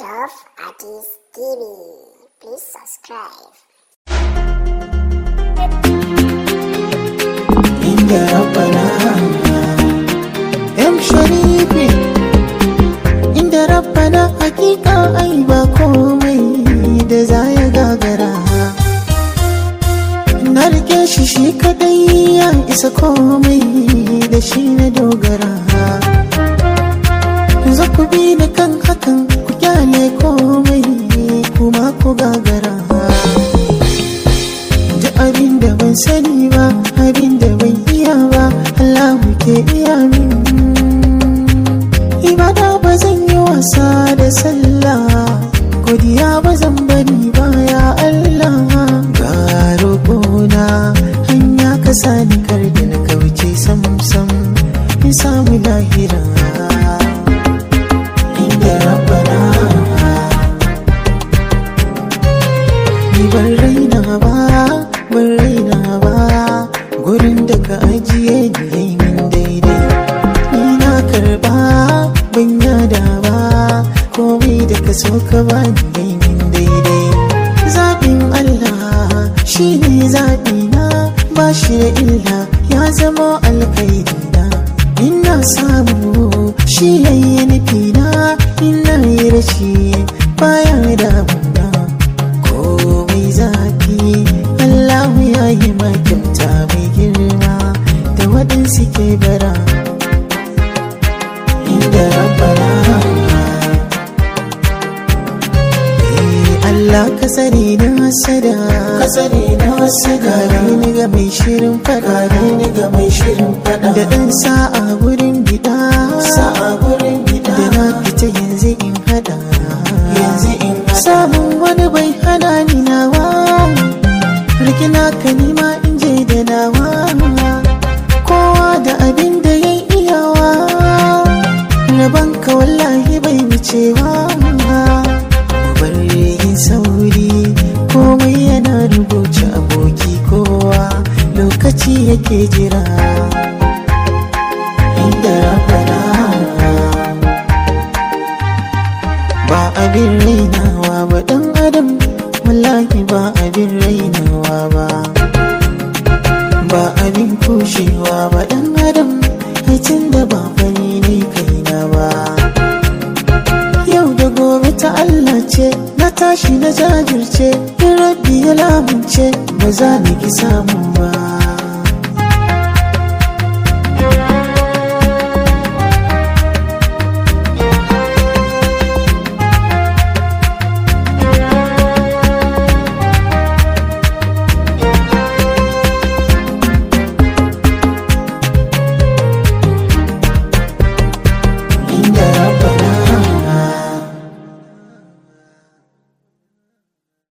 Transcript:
Dove Artist TV. Please subscribe. inda rabbana yan sharifi inda rabbana hakika ai ba komai da za ya gagara na rike shi shi kadai ya isa komai da shi na dogara za ku bi da kan hakan ku kyale komai kuma ku gagara ji abin da ban sani ba abin da ban iya ba Allah ke iya min ibada ba zan yi wasa da sallah godiya ba zan bari ba ya Allah ga roƙona hanya ka sani kar da na kauce sam sam in samu lahira inda rabbana ni ban raina ba ban raina ba gurin da ka ajiye ni yayi min daidai ni na karba ban yada ba komai da ka so ka ba ni yayi min daidai zaɓin Allah shi ne zaɓi na ba shi da illa ya zama alkhairi na ina samu shi yayi nufi na ina yi rashi baya damuna komai zafi Allah ya yi kyauta mai girma da waɗansu ke bara inda rabbana Eh, Allah ka sani na hasada ka sani na hasada ni ga mai shirin fada ni ga mai shirin fada da ɗan sa'a gurin gida sa'a gurin gida da na fita yanzu in hada yanzu in samun wani bai hana ni nawa rikina ka nima in je da nawa kowa da abin da ya iyawa rabon ka wallahi bai wucewa bar yin sauri komai yana rubuce aboki kowa lokaci yake jira inda rabbana ba abin rainawa ba dan adam wallahi ba abin rainawa ba ba abin kushewa ba dan adam haicin da ba fani ne kaina ba yau da gobe ta Allah ce na tashi na jajirce in rabbi ya lamunce ba za ni ki samu ba